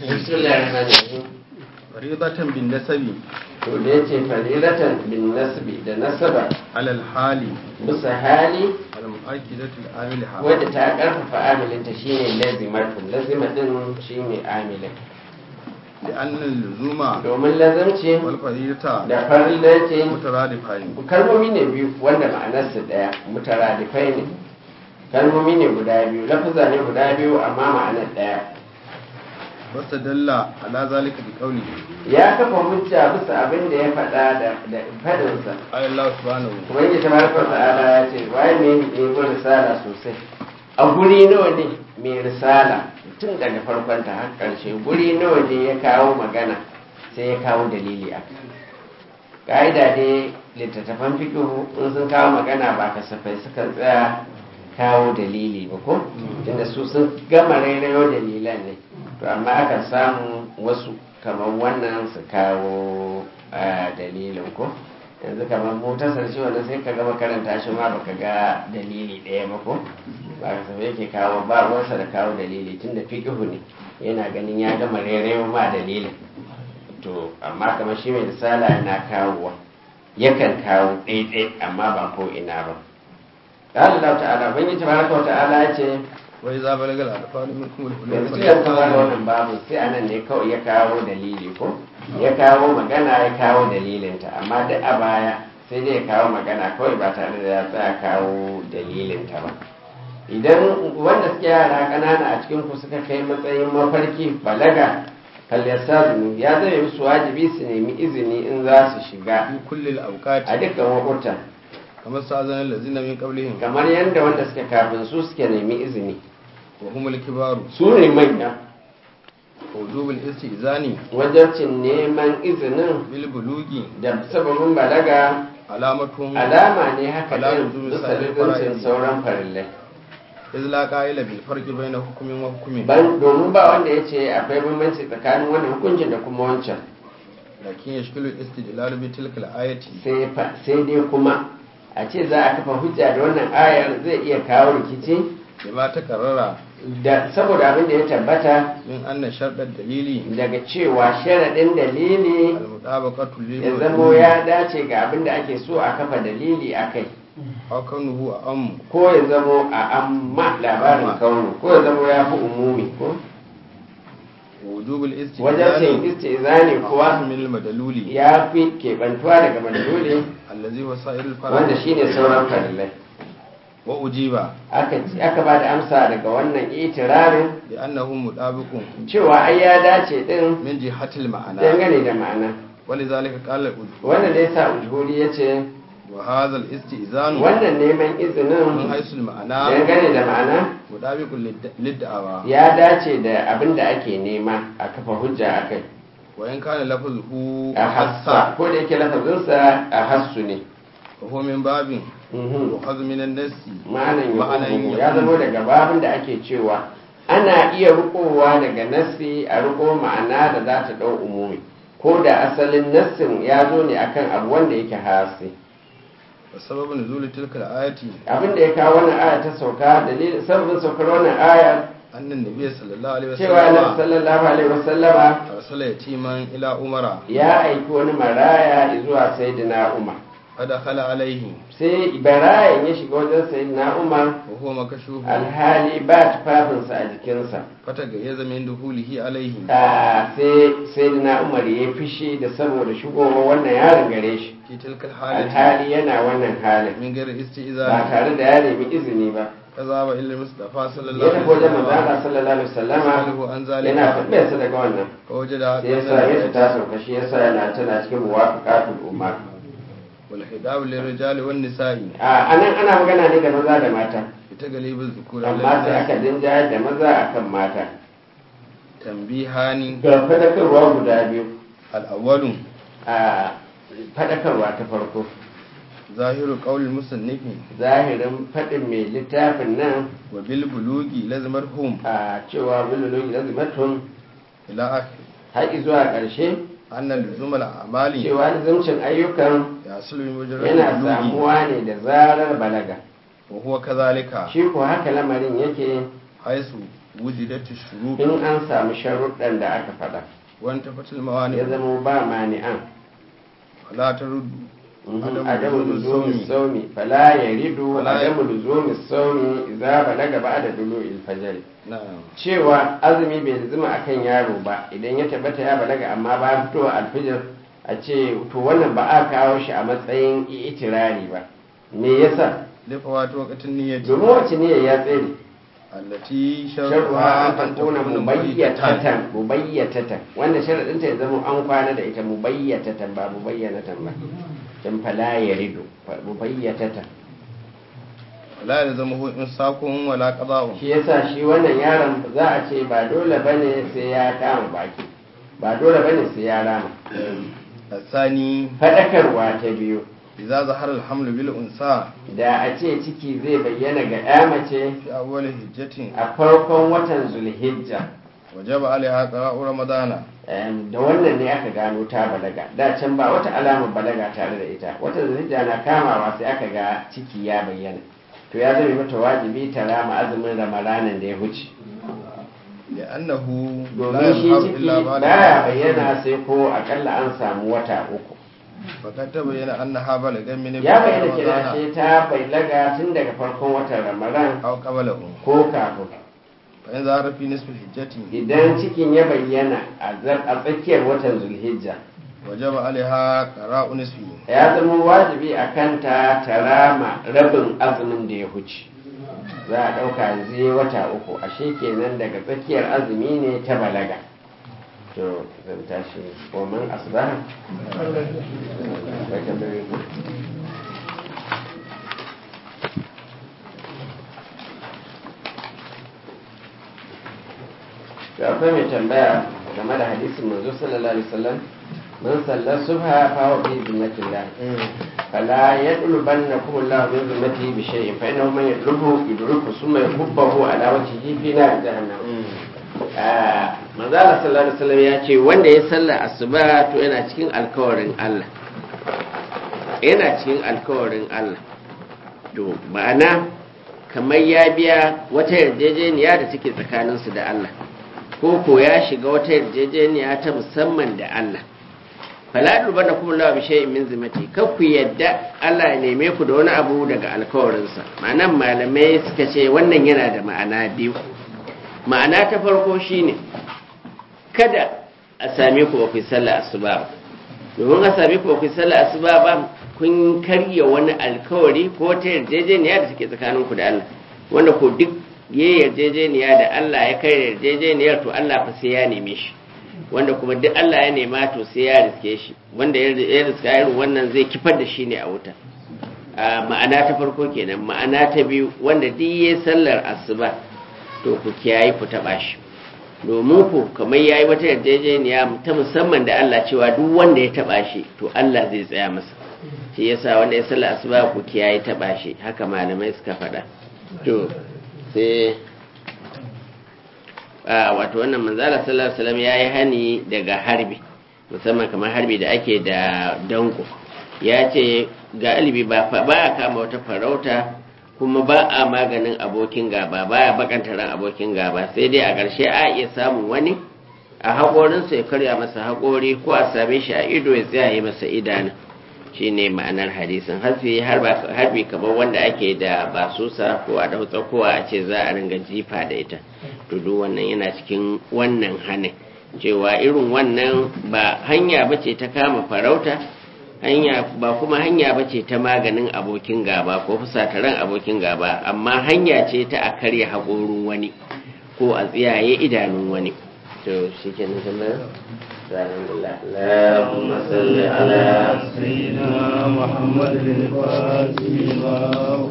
bismillahir rahmanir rahim faridatan bin nasabi to da yace farilatan bin nasbi da nasaba alal hali bisa hali al mu'akkidatu al amilha wadda ta karfafa amilinta shine lazimatun lazima din shine amilin da annal luzuma domin lazimci wal faridata da farilanci mutaradifan kalmomi ne biyu wanda ma'anarsu daya mutaradifai ne kalmomi ne guda biyu lafuza ne guda biyu amma ma'anar daya wasta dalla ala zalika bi qawli ya kafa hujja bisa abin da ya faɗa da da fadinsa ay Allah subhanahu ubangiji tabaraka wa ta'ala ya ce waye ne ne ko risala sosai a guri nawa ne mai risala tun daga farkon ta har karshe guri nawa ne ya kawo magana sai ya kawo dalili a ka'ida dai littattafan fikihu in sun kawo magana ba kasafai sukan tsaya kawo dalili ba ko tunda su sun gama rairayo dalilan ne to amma akan samu wasu kamar wannan su kawo ah, dalilin ko yanzu kamar motasar shi wanda sai ka gama karanta shi ma baka ga dalili ɗaya ba ko ba ka sabai yake kawo ba ruwansa da kawo dalili tunda fikihu ne yana ganin ya gama rairayo ma dalilin to amma kamar shi mai risala yana kawowa yakan kawo ɗaiɗai amma ba ko ina ba قال الله تعالى بني تبارك وتعالى yace wa idza balagal atfal minkum al yanzu ya kama da wannan babu sai anan ne kawai ya kawo dalili ko ya kawo magana ya kawo dalilinta amma duk a baya sai dai ya kawo magana kawai ba tare da ya tsaya kawo dalilinta ba idan wanda suke yara ƙanana a cikin ku suka kai matsayin mafarki balaga falyastazinu ya zama musu wajibi su nemi izini in za su shiga fi kulli al a awqati dukkan wakutan kama sa'azana allazina min qablihim kamar yadda wanda suka kafin su suke nemi izini wa hum al kibaru su ne manya wujub al istizani wajabcin neman izinin bil bulugi da sababin balaga alamatun alama ne haka Ala ɗin nuzul bisa sa'il ligancin fara'idi. sauran farillai iz la qa'ila bil farqi bayna hukmin wa hukmin Ban- domin ba wanda ya ce akwai bambanci tsakanin wannan hukuncin da kuma wancan lakin yashkilu al istidlal bi tilka al ayati sai fa- sai dai kuma a ce za a kafa hujja da wannan ayar zai iya kawo rikici bima takarrara da saboda abin da ya tabbata min anna sharɗar dalili daga cewa sharaɗin dalili al-mutabaqatu lil ya zamo ya dace ga abin da ake so a kafa dalili a kai aw kaunuhu am ko ya zamo a amma labarin kaunu ko ya zamo ya fi umumi ko wujub al-istidlal wajen cin istizani kuwa min al-madaluli ya fi keɓantuwa daga madaloli allazi huwa sa'ir al-farad wanda shine sauran farillai wa ujiba aka aka ba da amsa daga wannan itirarin bi annahu mutabiqun cewa ai ya dace din min jihati al-ma'ana dangane da ma'ana ولذلك قال الأجهول wannan ne sa ujhuri ya ce وهذا الاستئذان wannan neman من izinin حيث المعنى dangane da ma'ana مطابق للد- للدعوى ya dace da abin da ake nema a kafa hujja a kai وإن كان لفظه a hassa ko da yake lafazinsa a hassu ne وهو من باب Mhm. يؤخذ من النص ma'anan ma'anan ya ya zama daga babin da ake cewa ana iya rikowa daga nassi a riko ma'ana da za ta ɗau umumi ko da asalin nassin ya zo ne akan abu wanda yake hasi وسبب نزول تلك الآية abin da ya kawo wannan aya ta sauka dalilin sabbin saukar wannan aya أن النبي صلى الله عليه cewa annabi وسلم sallallahu alaihi wasallama أرسل يتيما إلى عمر ya aiki wani maraya zuwa sayyidina umar فدخل عليه sai barayan ya shiga wajen sayyidina umar وهو مكشوف alhali ba tufafinsa a jikinsa فتجيز من دخوله عليه a sai sayyidina umar ya fishi da saboda shigowa wannan yaron gare shi في تلك الحالة alhali yana wannan halin من غير ba استئذان tare da ya nemi izini ba فذهب إلى المصطفى صلى الله ya عليه tafi wajen وسلم manzana sallallahu alaihi wasallama يسأله عن yana ذلك tambayarsa daga wannan فوجد sai yasa ya ta sauka shi yasa yana tana cikin muwafaqatul umma والخطاب للرجال والنساء a anan ana magana ne da maza da mata بتغليب الذكور amma sai aka على dinjayar da maza akan mata تنبيهان ga fadakarwa guda biyu الأول a fadakarwa ta farko ظاهر قول المصنف zahirin faɗin mai littafin nan وبالبلوغ لازمتهم a cewa bilologi lazimatun إلى آخر har zuwa ƙarshe أن لزوم الأعمال cewa nizamcin ayyukan يحصل بمجرد yana البلوغ samuwa ne da zarar balaga وهو كذلك shi ko haka lamarin yake حيث wujidat shurut in an samu sharuɗan da aka faɗa wa antafatil mawani ya zama ba mani'an la taruddu adamu luzumi saumi fala yaridu Fala ya- adamu luzumi saumi idza balaga ba'da dulu'il fajr na'am cewa azumi bai zuma akan yaro ba idan ya tabbata ya balaga amma bayan fitowa alfijir a ce to wannan ba a kawo shi a matsayin itirari ba me yasa li fawati waqtin niyyati domin wacce ne ya tsere allati sharuha sharuha an takuna mubayyatatan mubayyatatan wanda sharadin ta ya zama an kwana da ita mubayyatatan ba mubayyanatan ba dan fala yaridu mubayyatatan la yalzamuhu insakun wala qada'un shi yasa shi wannan yaron za a ce ba dole bane sai ya kama baki ba dole bane sai ya rama الثاني fadakarwa ta biyu إذا ظهر الحمل بالأنثى da a ce ciki zai bayyana ga ya mace في أول هجة a farkon watan zulhijja وجب عليها قراء رمضان Em, da wannan ne aka gano ta balaga da can ba wata alamar balaga tare da ita watan zulhijja na kamawa sai aka ga ciki ya bayyana to ya zama mata wajibi ta rama azumin ramadanan da ya huce لأنه لا domin shi يظهر ciki إلا بعد baya bayyana sai ko akalla an samu wata uku فقد تبين أنها بلغ من ya bayyana رمضان kira ce ta balaga tun daga farkon watan ramadan أو قبله ko kafin فإن ظهر في نصف الحجة idan cikin ya bayyana a zar- a tsakiyar watan zulhijja وجب عليها قراء نصفه ya zama wajibi a kanta ta rama rabin azumin da ya huce za a ɗauka zai wata uku ashe kenan daga tsakiyar azumi ne ta balaga to zan tashi koman asbaha Akwai tambayoyi ko? to akwai mai tambaya game da hadisin manzo sallallahu alaihi wasallam man sallar subha fa huwa fi zimmatillah فلا يطلبنكم الله من ذمته بشيء فإنه من يطلبه يدركه ثم يكبه على وجهه في نار جهنم manzala sallallahu alaihi wasallam ya ce wanda ya salla asuba to yana cikin alkawarin Allah yana cikin alkawarin Allah to ma'ana kamar ya biya wata yarjejeniya da take tsakaninsu da Allah ko ko ya shiga wata yarjejeniya ta musamman da Allah fala dubanna kuma lawa bi shay'in min zimati kar ku yadda Allah ya neme ku da wani abu daga alkawarinsa ma'anan malamai suka ce wannan yana da ma'ana biyu ma'ana ta farko shine kada a same ku ba ku yi sallah asuba ba domin a same ku ba ku yi sallah asuba ba kun karya wani alkawari ko ta yarjejeniya da take tsakanin ku da Allah wanda ko duk ya yarjejeniya da Allah ya kai yarjejeniyar to Allah fa sai ya neme shi wanda kuma duk Allah ya nema to sai ya riske shi wanda ya riska irin wannan zai kifar da shi ne a wuta a ma'ana ta farko kenan ma'ana ta biyu wanda duk ya sallar asuba to ku kiyaye ku taba shi domin ku kamar yayi wata yarjejeniya ta musamman da Allah cewa duk wanda ya taba shi to Allah zai tsaya masa shi yasa wanda ya sallar asuba ku kiyaye taba shi haka malamai suka faɗa to sai a wato wannan manzala sallallahu alaihi wasallam yayi hani daga harbi musamman kamar harbi da ake da danko ya ce galibi ba ba kama wata farauta kuma ba a maganin abokin gaba baya bakanta ran abokin gaba sai dai a ƙarshe a iya samun wani a haƙorinsa ya karya masa haƙori ko a same shi a ido ya tsaya masa idanu shi ne ma'anar hadisin harbi kamar wanda ake da basusa ko a dau tsakowa a ce za a ringa jifa da ita to duk wannan yana cikin wannan hanin cewa irin wannan ba hanya bace ta kama farauta hanya ba kuma hanya bace ta maganin abokin gaba ko fusataran abokin gaba amma hanya ce ta a karya haƙorin wani ko a tsiyaye idanun wani to shi ke nan tambayar اللهم صل على سيدنا محمد الفاتح